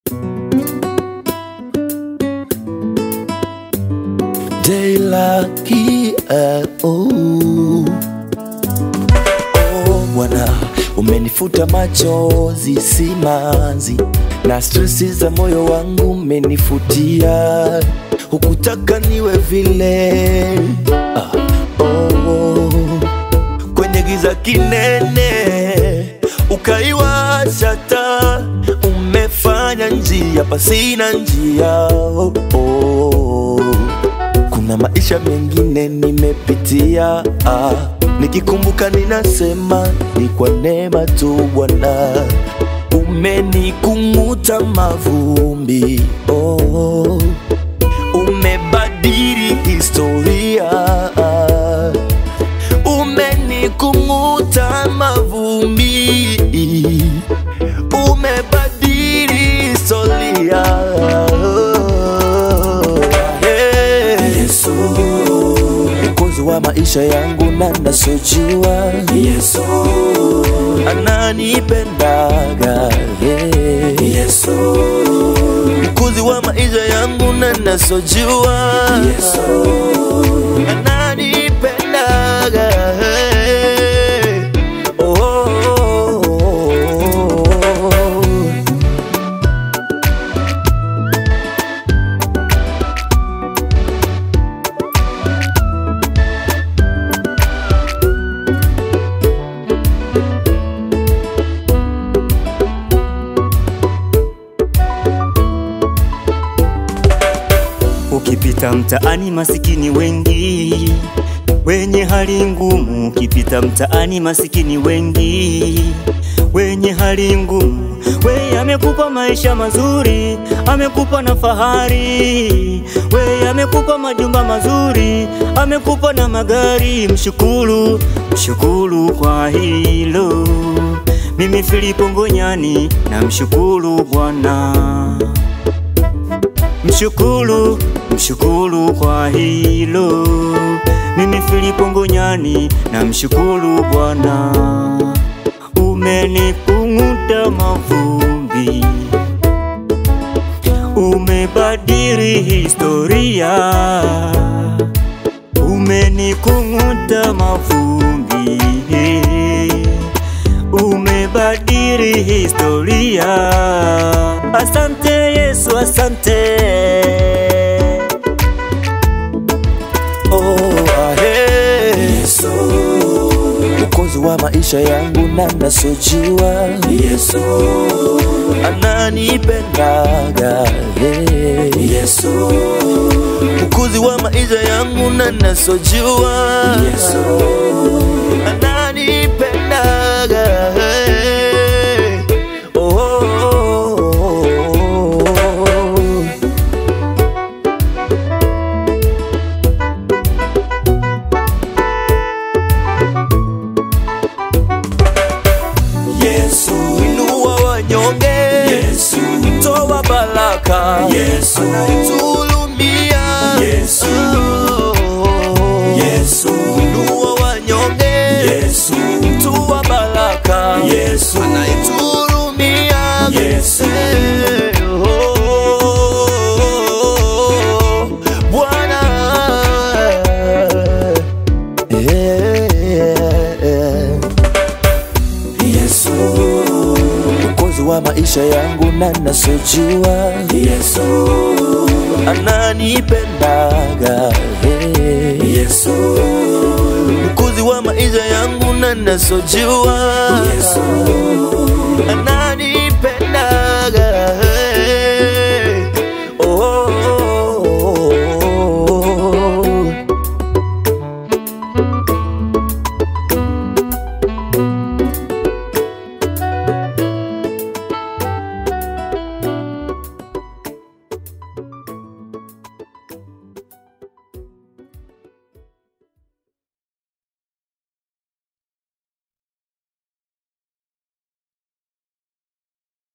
Day lucky, uh, oh. Oh, Bwana umenifuta machozi simanzi na stresi za moyo wangu umenifutia, hukutaka niwe vile ah, oh, kwenye giza kinene ukaiwasha taa, umefanya njia pasina njia oh, oh. Kuna maisha mengine nimepitia ah, nikikumbuka ninasema ni kwa neema tu Bwana, umenikung'uta mavumbi oh, umebadili historia ah, umenikung'uta mavumbi umebadili historia Hey. Yesu, mwokozi wa maisha yangu na nasojua Yesu, ananipendaga yeah. Yesu, mwokozi wa maisha yangu na nasojua Yesu, ananipendaga hey. oh, oh, oh, oh. Ukipita mtaani masikini wengi wenye hali ngumu, ukipita mtaani masikini wengi wenye hali ngumu. We amekupa maisha mazuri, amekupa na fahari. We amekupa majumba mazuri, amekupa na magari. Mshukuru, mshukuru kwa hilo. Mimi Filipo Ngonyani namshukuru Bwana. Mshukuru, mshukuru kwa hilo. Mimi Filipo Ngonyani na mshukuru Bwana, umenikung'uta mavumbi, umebadili historia, umenikung'uta mavumbi, umebadili historia. Asante Yesu, asante. Oh, ah, hey. Yesu, mwokozi wa maisha yangu na nasojua Yesu, ananipendaga yeah. Yesu, mwokozi wa maisha yangu na nasojua Yesu, ananipendaga hey. oh, oh, oh, oh. Yesu, inua wanyonge Yesu, toa baraka Yesu, tulumia Yesu, Yesu, inua wanyonge Yesu, toa baraka Yesu, anaitulumia Yesu. oh, Bwana yeah. Yesu, mwokozi wa maisha yangu na nasojua Yesu, ananipendaga hey. Yesu, mwokozi wa maisha yangu na nasojua Yesu, ananipendaga